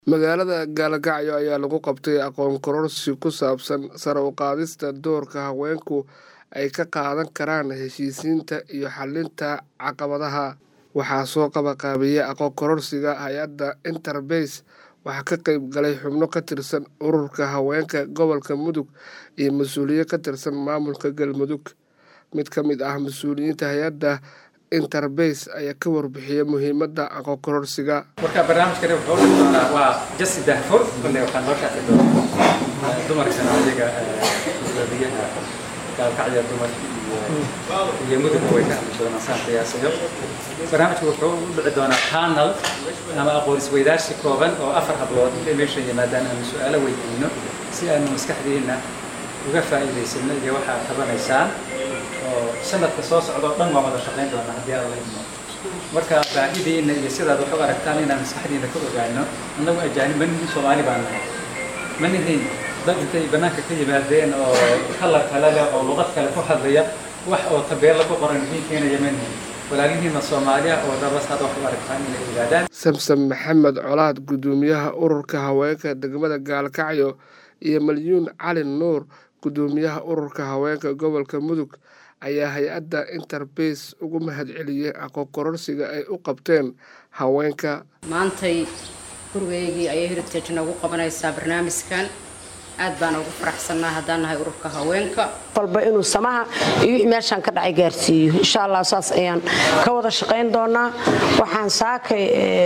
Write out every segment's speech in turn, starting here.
magaalada gaalkacyo ayaa lagu qabtay aqoon kororsi ku saabsan sare u qaadista doorka haweenku ay ka qaadan karaan heshiisiinta iyo xalinta caqabadaha waxaa soo qabaqaabiyey aqoon kororsiga hay-adda interbase waxaa ka qeyb galay xubno ka tirsan ururka haweenka gobolka mudug iyo mas-uuliye ka tirsan maamulka galmudug mid ka mid ah mas-uuliyiinta hay-adda interbase ayaa ka warbixiyey muhiimadda aqoon kororsiga marka barnaamijkani wuxuu dhici doonaa waa jasi dahfur kole waxaan noo shaaci doonaa dumarkan ayaga gudoomiyaha gaalkacya dumar iyo mudugna way ka hadli doonaan saan qiyaasayo barnaamijku wuxuu u dhici doonaa panel ama aqoon isweydaarsi kooban oo afar hablood intay meesha yimaadaan aanu su-aalo weydiino si aanu maskaxdiina uga faa'iidaysano iyo waxaa qabanaysaan oo sanadka soo socda oo dhan waa wada shaqayn doonaa haddii alla idmo marka baahidiina iyo sidaad wax u aragtaan inaan maskaxdiina ka ogaano annagu ajaanib ma nihin soomaali baan nahay ma nihin dad intay bannaanka ka yimaadeen oo kalar kale leh oo luqad kale ku hadlaya wax oo tabeella ku qoran idiin keenaya ma nihin walaalihiina soomaaliya oo rabas hadda wax u aragtaan inay ogaadaan samsam maxamed colaad gudoomiyaha ururka haweenka degmada gaalkacyo iyo malyuun cali nuur gudoomiyaha ururka haweenka gobolka mudug ayaa hay-adda interbase ugu mahadceliyey aqoon kororsiga ay u qabteen haweenka maantay gurigeygii ayay heritage noogu qabanaysaa barnaamijkan aad baan ugu faraxsannaa haddaan nahay ururka haweenka walba inuu samaha iyo wixii meeshaan ka dhacay gaarsiiyo insha allah saas ayaan ka wada shaqayn doonaa waxaan saakay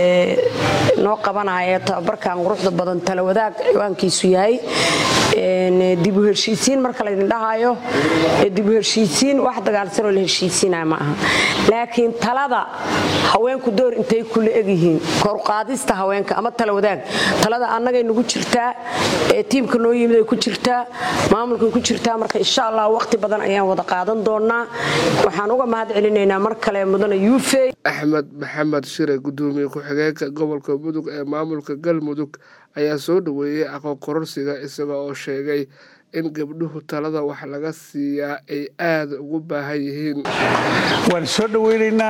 noo qabanaya tababarkan quruxda badan tala wadaag ciwaankiisu yahay dib u heshiisiin marka laydin dhahayo dib u heshiisiin wax dagaalsanoo la heshiisiinaya ma aha laakiin talada haweenku door intay kula egyihiin koruqaadista haweenka ama tala wadaag talada annagay nagu jirtaa tiimka noo yimid ay ku jirtaa maamulkay ku jirtaa marka insha allah waqti badan ayaan wada qaadan doonaa waxaan uga mahad celinaynaa mar kale mudane yuufey axmed maxamed shire gudoomiye ku-xigeenka gobolka mudug ee maamulka galmudug ayaa soo dhaweeyey aqoon kororsiga isaga oo sheegay in gabdhuhu talada wax laga siiyaa ay aada ugu baahan yihiin waan soo dhaweynaynaa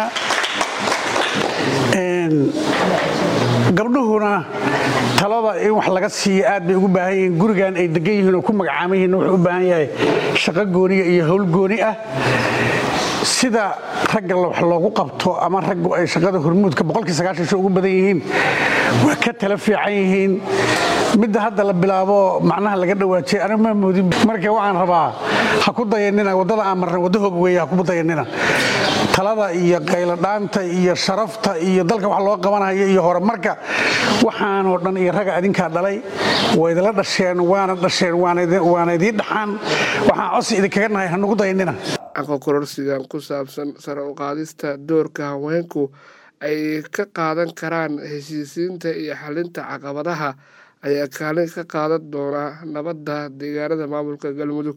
gabdhuhuna talada in wax laga siiya aad bay ugu baahan yihiin gurigan ay degan yihiin oo ku magacaaman yihiin wuxuu u baahan yahay shaqo gooniya iyo howl gooni ah sida ragga wax loogu qabto ama raggu ay shaqada hormuudka boqolkii sagaashan ugu badan yihiin waa ka tala fiican yihiin midda hadda la bilaabo macnaha laga dhawaajiyay aniga ma moodin marka waxaan rabaa ha ku dayanina waddada aan marnay wadda hoog weeye ha ku dayanina talada iyo qayladhaanta iyo sharafta iyo dalka wax loo qabanaya iyo horumarka waxaanoo dhan iyo raga adinkaa dhalay waa idinla dhasheen waana dhasheen waana idiin dhaxaan waxaan codsi idinkaga nahay ha nugu dayanina aqoon kororsigan ku saabsan sare u qaadista doorka haweenku ay ka qaadan karaan heshiisiinta iyo xalinta caqabadaha ayaa kaalin ka qaadan doona nabadda deegaanada maamulka galmudug